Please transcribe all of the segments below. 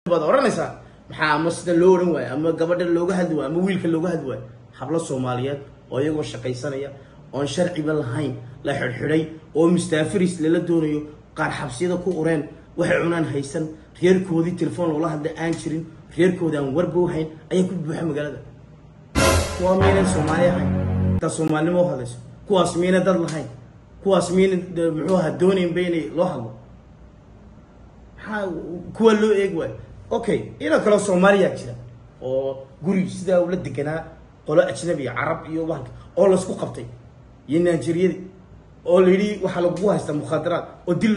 baad oranaysaa maxaa ama sida loo oran waayo ama gabadha looga hadli waayo ama wiilka looga hadli waayo hablo soomaaliyeed oo iyagoo shaqaysanaya oon sharciba lahayn la xidhxidhay oo mustaafiris lala doonayo qaar xabsiyada ku ureen waxay cunaan haysan reerkoodii telefoon loola hadla aan jirin reerkoodi aan warba hayn ayaa ku buuxa magaalada kuwaa miyaynan soomaali ahayn daa soomaalinimo u hadlayso kuwaas miyayna dad lahayn kuwaas miyayna muxuu ahaa doonaynba inay loo hadlo maxaa kuwa loo eegi waayo okay ina kaloo soomaaliyaa jira oo guri sidaa ula deganaa qolo ajnabiya carab iyo waanka oo laisku qabtay iyo nigeriyadii oo la yidhi waxaa lagugu haystaa mukhaadaraad oo dil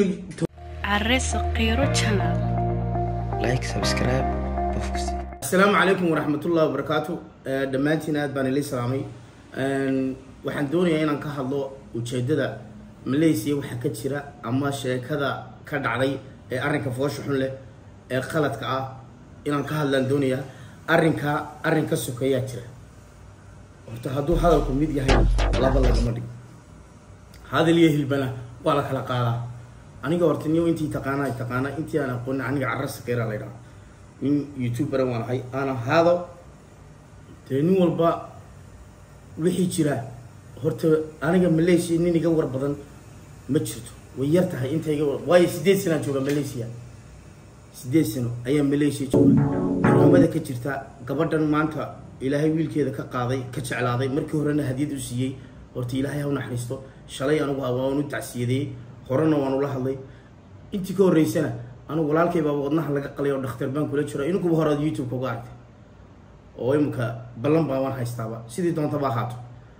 عرس قيرو channel like subscribe qofkasi asalaamu calaykum waraxmatullahi wabarakaatu Eh, dhammaantiin aad baan ilay salaamay Een, waxaan doonayaa inaan ka hadlo ujeedada malaysia waxaa ka jira ama sheekada ka dhacday ee arrinka foosha xun leh ee qaladka ah inaan ka hadlaan doonayaa arrinka arrin ka sokeeyaa jira horta hadduu hadalku mid yahay laba lagama dhig hadal iyo hilbana waa la kala qaadaa aniga horta niyo intii taqaana ay taqaana intii aan aqoonin aniga carra sakeera la ydhaha nin youtuberan waan ahay aan ahaado dee nin walba wixii jira horta aniga malaysia nin iga war badan ma jirto way yar tahay inta iga war waayo sideed sanaan jooga malaysia sideed sano ayaa malaysia jooga xurumada ka jirta gabadhan maanta ilaahay wiilkeeda ka qaaday ka jeclaaday markii horena hadiyad u siiyey horta ilaahay ha u naxariisto shalay anigu waan u tacsiyadeeyey horena waan ula hadlay intii ka horreysana anigu walaalkay baaba wadnaha laga qalay oo dhakhtar baan kula jiro inankuba hore aad youtube-ka uga argtay oo imika ballan baa waan haystaaba sidii doontaba ahaato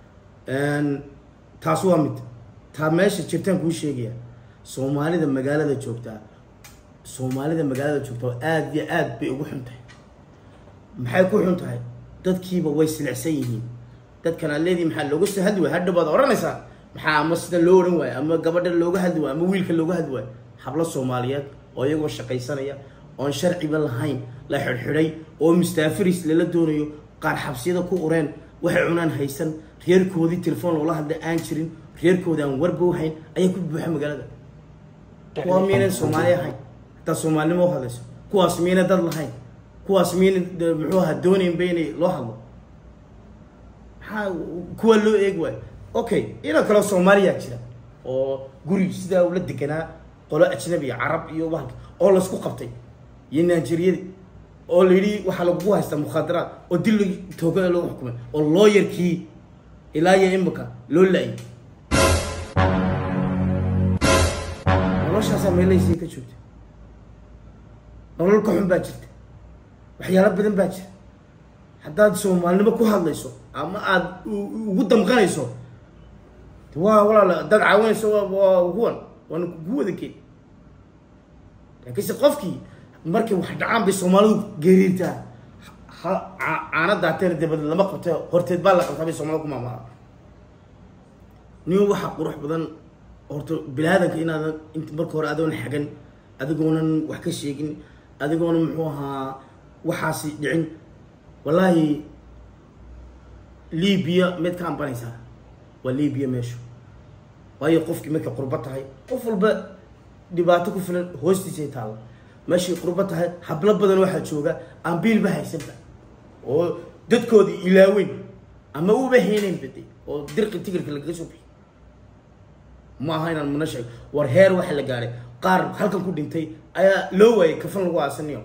Een, taas waa mid taa meesha jirtaan kuu sheegaya soomaalida magaalada joogtaa soomaalida magaalada joogtaa oo aad iyo aad bay ugu xun tahay maxay ku xun tahay dadkiiba way silicsan yihiin dadkan aad leedihi maxaa looga soo hadli waaya hadha baad oranaysaa maxaa ama sida loo oran waayo ama gabadha looga hadli waayo ama wiilka looga hadli waayo hablo soomaaliyeed oo iyagoo shaqaysanaya oon sharciba lahayn la xidhxidhay oo mustaafiris lala doonayo qaar xabsiyada ku ureen waxay cunaan haysan reerkoodii telefoon loola hadla aan jirin reerkoodi aan warba hayn ayaa ku buuxa magaalada kuwaa miyaynan soomaali ahayn hataa soomaalinimo u hadlayso kuwaas miyayna dad lahayn kuwaas miyayna de- muxuu ahaa doonaynba inay loo hadlo maxaa kuwa loo eegi waayo okay ina kaloo soomaaliyaa jira oo guri sidaa ula deganaa qolo ajnabiya carab iyo waanka oo laisku qabtay iyo nigeriyadii oo la yidhi waxaa lagugu haystaa mukhaadaraad oo dil tooga lagu xukumay oo looyarkii ilaa iyo imika loo la-ay noloshaasaa meelaysii ka joogta nolol ka xun baa jirta waxyaalo badan baa jira haddaad soomaalinimo ku hadlayso ama aada u- ugu damqanayso de waa walaal haddaad caawinayso waa waa kuwan waana kugu wada keen laakiinse qofkii markay wax dhacaan bay soomaalidu geeriirtaa ha ca- caana daateen dabadeed lama qabte horteed baa la qabtaa bay soomaalida ku maamulaa nin waxa qurux badan horta bilaadanka inaadan int marka hore adoon xagan adigoonan wax ka sheegin adigoonan muxuu ahaa waxaasi dhicin wallaahi libiya mid ka ambanaysaa waa libiya meeshu waayo qofkii markay qurbo tahay qof walba dhibaato ku filan hoostiisay taalla meeshay qurbo tahay hablo badan waxaa jooga aan biilba haysanba oo dadkoodii ilaaweyn ama uba heenayn bade oo dirqi tigirka lagaga soo bixi ma aha inaan muna sheego war heer waxa la gaaray qaar halkan ku dhintay ayaa loo waayay kafan lagu aasanayo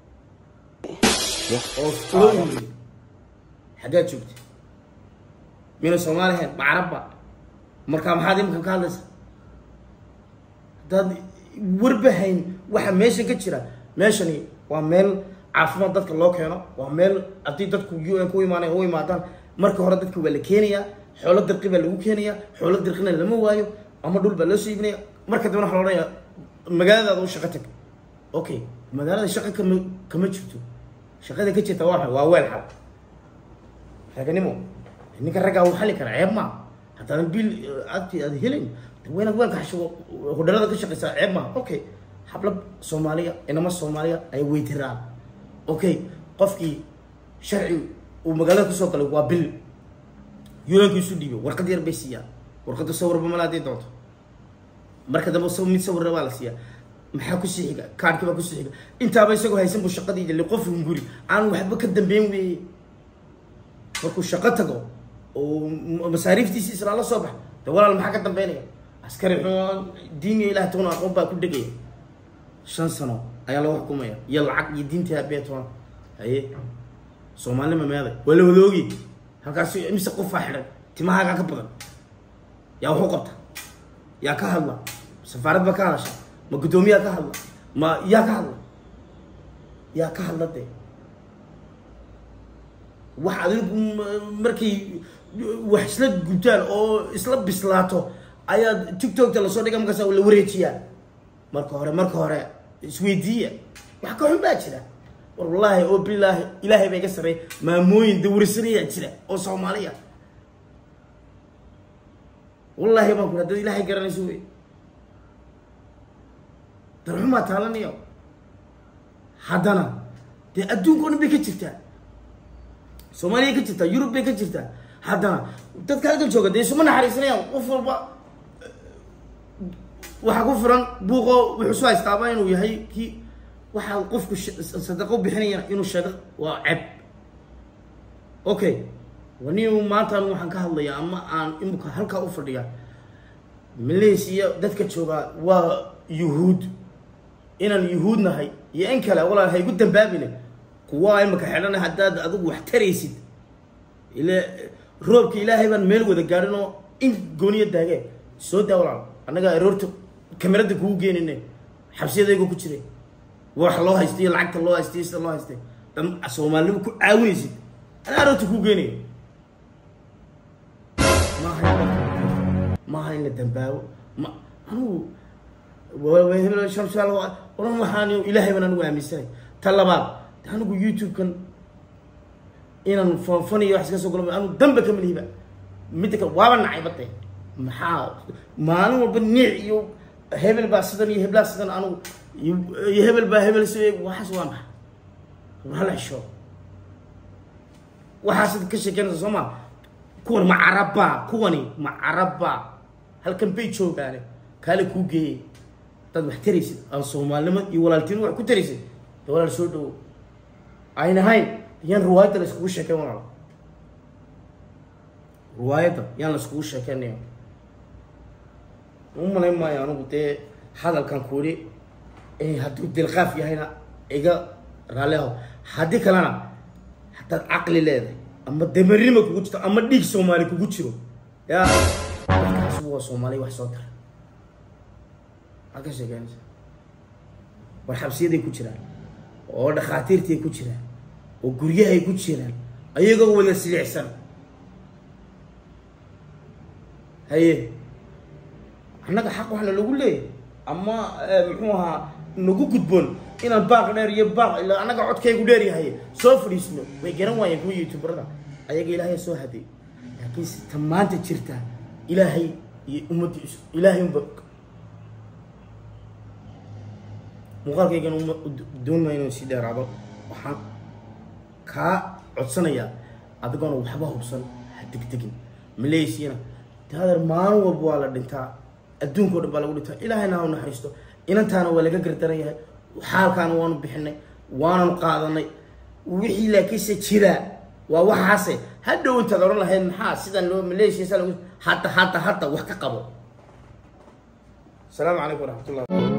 oo loo yimid xaggaad joogtay miyna soomaali ahayn ma carabba markaa maxaad imika ka hadlaysaa haddaad warba hayn waxa meesha ka jira meeshani waa meel caafimaad dadka loo keeno waa meel haddii dadku u n ku imaanay u imaadaan marka hore dadka waa la keenayaa xoolo dirqi baa lagu keenayaa xoolo dirqina lama waayo ama dhul baa loo soo iibinaya marka dambena waxa la odhanaya magaaladaada u shaqo tag okay magaalada shaqa kama kama jirto shaqada ka jirta waa maxay? waa weel xal raganimo ninka raggaa wuu xali karaa ceeb maa haddaadan biil agti aad helayn de waa inaad weelka xashigo hodhalada ka shaqaysaa ceeb maa okay habla soomaaliya inama soomaaliya ay weytiraan okay qofkii sharci uu magaalada kusoo galay waa bil yulanku isu dhiibo warqad yar bay siiyaan warqadda sawirba mala hadday doonto marka dambe sa- mid sawirna baa la siiyaa maxaa kusii xiga kaarhkii baa kusii xiga intaaba isagoo haysan buu shaqadii jali qof hunguri aan waxba ka dambeyn weeye markuu shaqo tago oo m- masaariiftiisi islaala soo bax de walaal maxaa ka dambeynaya askari xun diiniya ilaah toona aqoon baa ku dhegaya shan sano ayaa lagu xukumaya iyo lacag iyo diintii aabee toona haye soomaalnima meeday waa la wadoogi halkaas imise qofaa xidhan timahaagaa ka badan yaa waxu qabta yaa ka hadla safaarad baa ka hadasha ma guddoomiyaa ka hadla ma yaa ka hadla yaa ka hadla dee wax adigu m- markay wax isla gubtaan oo isla bislaato ayaa tiktokta lasoo dhiga markaas la wareejiyaa marka hore marka hore isweydiiya wax ka xun baa jira war wallaahi oo bilaahi ilaahay baa iga sarreey maamooyin dawrisanayaa jira oo soomaaliya wallaahi baan ku dad ilaahay garanayso wey darxumaa taalanayo haddana dee adduunka o dhan bay ka jirtaa soomaaliya ka jirtaa yurub bay ka jirtaa haddana dadka halkan jooga dee isuma naxariisanayaan qof walba waxaa ku furan buuqo wuxuu soo haystaaba inuu yahay kii waxaa qofku sh- sadaqo bixinaya inuu sheego waa ceb okay wani maantaan waxaan ka hadlayaa ama aan imika halkaa u fadhiya malaysia dadka joogaa waa yuhuud inaan yuhuud nahay iyo in kale walaal ha igu dambaabine kuwa imika xidhana haddaad adigu wax taraysid ile roobka ilaahay baan meel wada gaadhin oo in gooniya daagee soo daa walaal annaga aroorta kamerada kugu geenine xabsiyadayga ku jiray wax loo haystay iyo lacagta loo haystay iyo sida loo haystay dham soomaalinimo ku caawinaysid anaa aroorta kuu geenayo maaha maaha in la dambaabo ma anugu hebel shamsaal oran waxaan ilaahay baan anigu aaminsanay ta labaad de anigu youtube-kan inaan fanfaniyo wax iska soo galo anu damba kama lihiba midda kale waaba nacay bade maxaa maalin walba niic iyo hebel baa sidan iyo heblaa sidan anigu iyo hebel baa hebel si waxaas waa maxay war hala xisho waxaasad ka sheekeynaysa soo maa kuwan ma carabba kuwani ma carabba halkan bay joogaane kaale kuu geeyey dad wax taraysid aan soomaalinimo iyo walaaltinimo wax ku taraysid de walaal soo dhawo ayn ahayn yaan riwaayadda la iskugu sheekeyn walaal riwaayadda yaan la iskugu sheekeynaya u malayn maayo anigu dee hadalkan ku ihi hadduu dilqaaf yahayna iga raalliho haddii kalena haddaad caqli leedahay ama damarnima kugu jirto ama dhiig soomaali kugu jiro ya markaas waa soomaaliya wax soo tara maxaad ka sheekeynaysa war xabsiyaday ku jiraan oo dhakhaatiirtay ku jiraan oo guryahay ku jiraan ayagoo wada silicsan haye annaga xaq waxna lagu leeyahay ama muxuu ahaa nagu gudboon inaan baaq dheer iyo baaq ila annaga codkaygu dheer yahay soo fadhiisno way garan waayeen kuwa youtuberada ayaga ilaahay soo haday laakiinse ta maanta jirta ilaahay iyo ummaddiisu ilaahay unba muuqaalkaygan uma doonmaya inuu sii dheeraado waxaan kaa codsanayaa adigoona waxba hubsan ha degdegin malaysiana de adeer maalin walba waa la dhintaa adduunka o dhan baa lagu dhintaa ilaahayna ha u naxariisto inantaana waa laga gardaran yahay xaalkaana waanu bixinay waananu qaadanay wixii laakiinse jiraa waa waxaase hadhow intaad odhan lahayd maxaa sidan loo malaysia sa lagu hadda hadda hadda wax ka qabo asalaamu calaykum waraxmatullah